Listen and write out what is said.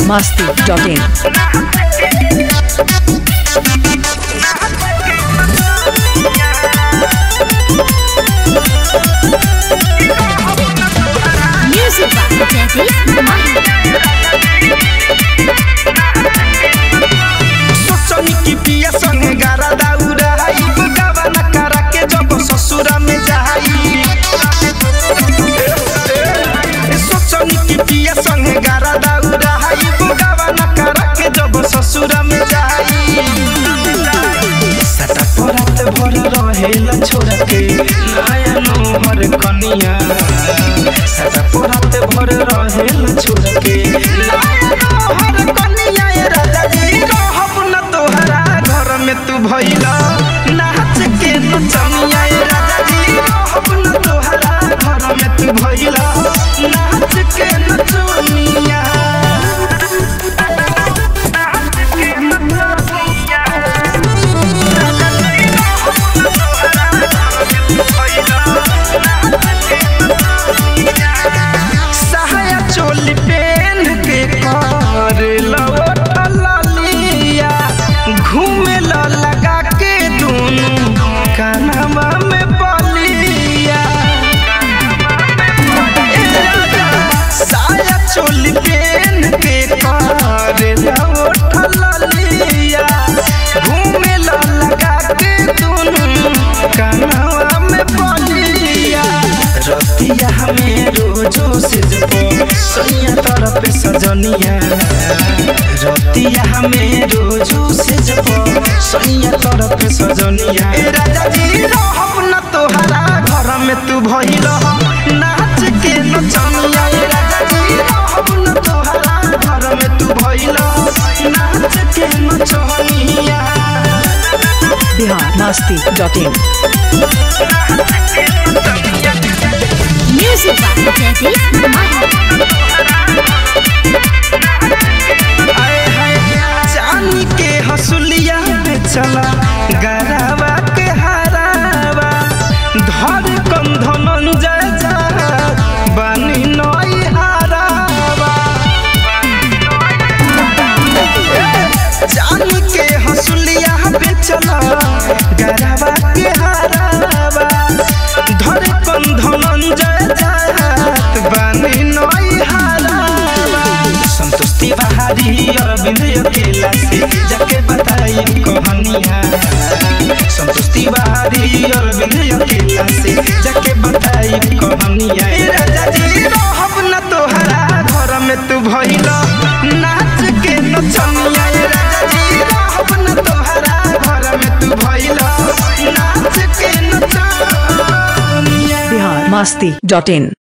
masti.in. Music by Daddy Mike. सोचनी की पिया संगे गारा दाउरा ई गावा न करा के जब ससुरा में जाई ए सोचनी की पिया संगे गारा दाउरा ई गावा न करा के जब ससुरा में जाई सटा परत भर रहेला छोड़ के नया नोहर कनिया सटा परत भर रहेला छोड़ के नया नोहर कनिया ए राजा जी रहब न तोहरा घर में तू भइला नाच के नचनिया ए राजा जी रहब न तोहरा घर में तू भइला नाच के नचनिया सहाया चोली पेन के कर ललिया घूमे ला लगा के दोनों कानवा में बलिया ए राजा, साया चोली पेन के कर ललिया घूमे ला लगा के दोनों कानवा में बलिया रतिया हमें रोजो से जपो सैया तरफ सजनिया रतिया हमें रोजो से जपो सैया तरफ सजनिया ए राजा जी रहब न तोहरा घर में तू भइल नाच के नचनिया ए राजा जी रहब न तोहरा घर में तू भइल नाच के नचनिया Bihar masti.in. Music by Daddy Mike. आए हाय चांदी के हसुलिया पे चला गरावा के हरावा धर कंधन जय जा बानी नई हरावा चांदी के हसुलिया पे चला गरावा के हरावा धर कंधन जय जा बानी नई हरावा संतुष्टि बहारी अरविंद अकेला से जाके बताई कहानिया संतुष्टि बहारी अरविंद अकेला से जाके बताई कहानिया ए राजा जी रहब न तोहरा घर में तू भइल नाच के नचनिया ए राजा जी रहब न तोहरा घर में तू भइल नाच के नचनिया Bihar masti.in.